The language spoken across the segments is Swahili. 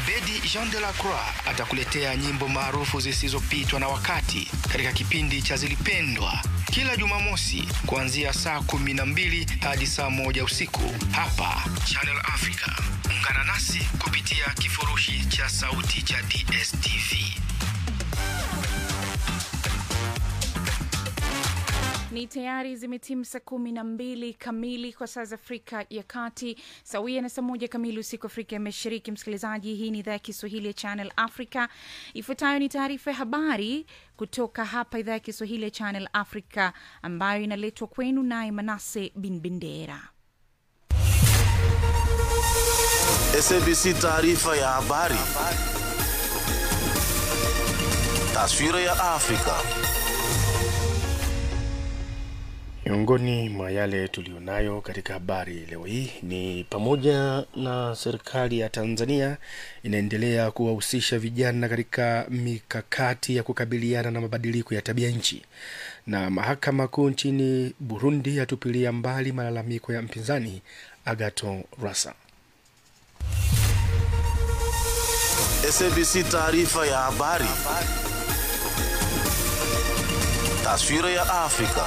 Abedi Jean de la Croix atakuletea nyimbo maarufu zisizopitwa na wakati katika kipindi cha Zilipendwa kila Jumamosi kuanzia saa kumi na mbili hadi saa moja usiku hapa Channel Africa. Ungana nasi kupitia kifurushi cha sauti cha DSTV. Ni tayari zimetimu saa kumi na mbili kamili kwa saa za Afrika ya Kati, sawia na saa moja kamili usiku Afrika ya Mashariki. Msikilizaji, hii ni idhaa ya Kiswahili ya Channel Africa. Ifuatayo ni taarifa ya habari kutoka hapa idhaa ya Kiswahili ya Channel Africa, ambayo inaletwa kwenu naye Manase Bin Bendera. SABC taarifa ya habari. Taswira ya Afrika. Miongoni mwa yale tuliyonayo katika habari leo hii ni pamoja na serikali ya Tanzania inaendelea kuwahusisha vijana katika mikakati ya kukabiliana na mabadiliko ya tabia nchi, na mahakama kuu nchini Burundi yatupilia mbali malalamiko ya mpinzani Agathon Rwasa. SABC taarifa ya habari. Taswira ya Afrika.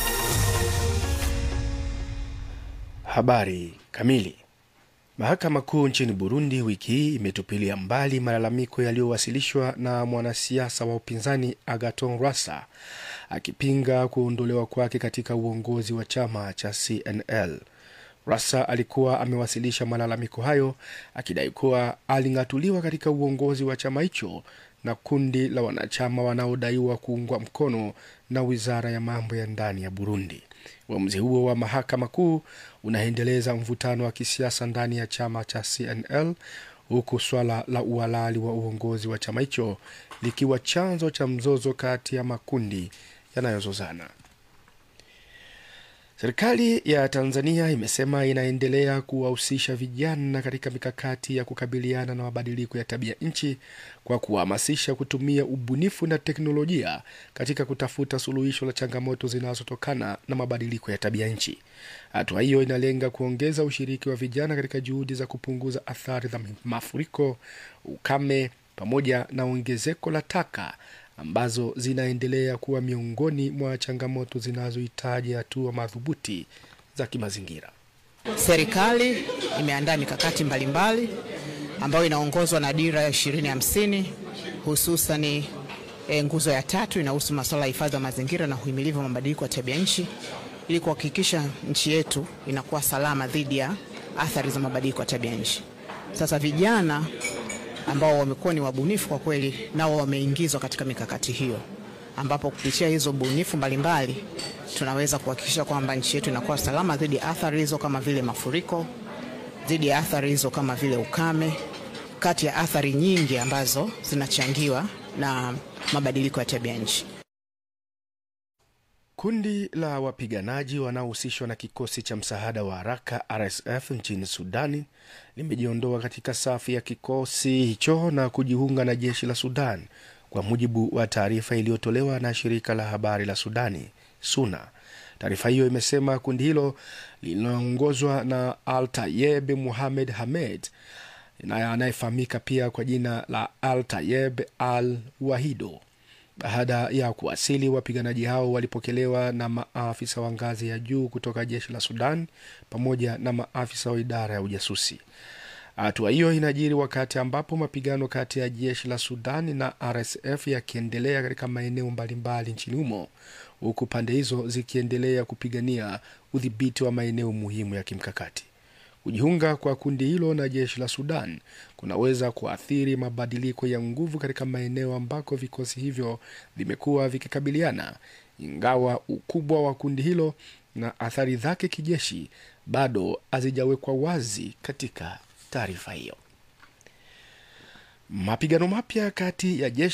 Habari kamili. Mahakama Kuu nchini Burundi wiki hii imetupilia mbali malalamiko yaliyowasilishwa na mwanasiasa wa upinzani Agathon Rwasa akipinga kuondolewa kwake katika uongozi wa chama cha CNL. Rwasa alikuwa amewasilisha malalamiko hayo akidai kuwa aling'atuliwa katika uongozi wa chama hicho na kundi la wanachama wanaodaiwa kuungwa mkono na wizara ya mambo ya ndani ya Burundi. Uamuzi huo wa mahakama kuu unaendeleza mvutano wa kisiasa ndani ya chama cha CNL huku swala la uhalali wa uongozi wa chama hicho likiwa chanzo cha mzozo kati ya makundi yanayozozana. Serikali ya Tanzania imesema inaendelea kuwahusisha vijana katika mikakati ya kukabiliana na mabadiliko ya tabia nchi kwa kuhamasisha kutumia ubunifu na teknolojia katika kutafuta suluhisho la changamoto zinazotokana na mabadiliko ya tabia nchi. Hatua hiyo inalenga kuongeza ushiriki wa vijana katika juhudi za kupunguza athari za mafuriko, ukame pamoja na ongezeko la taka ambazo zinaendelea kuwa miongoni mwa changamoto zinazohitaji hatua madhubuti za kimazingira. Serikali imeandaa mikakati mbalimbali ambayo inaongozwa na dira ya ishirini hamsini hususani e, nguzo ya tatu inahusu masuala ya hifadhi wa mazingira na uhimilivu wa mabadiliko ya tabia nchi ili kuhakikisha nchi yetu inakuwa salama dhidi ya athari za mabadiliko ya tabia nchi. Sasa vijana ambao wamekuwa ni wabunifu kwa kweli, nao wameingizwa katika mikakati hiyo, ambapo kupitia hizo bunifu mbalimbali tunaweza kuhakikisha kwamba nchi yetu inakuwa salama dhidi ya athari hizo kama vile mafuriko, dhidi ya athari hizo kama vile ukame, kati ya athari nyingi ambazo zinachangiwa na mabadiliko ya tabia nchi. Kundi la wapiganaji wanaohusishwa na kikosi cha msaada wa haraka RSF nchini Sudani limejiondoa katika safu ya kikosi hicho na kujiunga na jeshi la Sudan, kwa mujibu wa taarifa iliyotolewa na shirika la habari la Sudani SUNA. Taarifa hiyo imesema kundi hilo linaongozwa na Al Tayeb Muhamed Hamed anayefahamika pia kwa jina la Al Tayeb Al Wahido. Baada ya kuwasili, wapiganaji hao walipokelewa na maafisa wa ngazi ya juu kutoka jeshi la Sudan pamoja na maafisa wa idara ya ujasusi. Hatua hiyo inajiri wakati ambapo mapigano kati ya jeshi la Sudan na RSF yakiendelea katika maeneo mbalimbali nchini humo, huku pande hizo zikiendelea kupigania udhibiti wa maeneo muhimu ya kimkakati. Kujiunga kwa kundi hilo na jeshi la Sudan kunaweza kuathiri mabadiliko ya nguvu katika maeneo ambako vikosi hivyo vimekuwa vikikabiliana, ingawa ukubwa wa kundi hilo na athari zake kijeshi bado hazijawekwa wazi katika taarifa hiyo. Mapigano mapya kati ya jeshi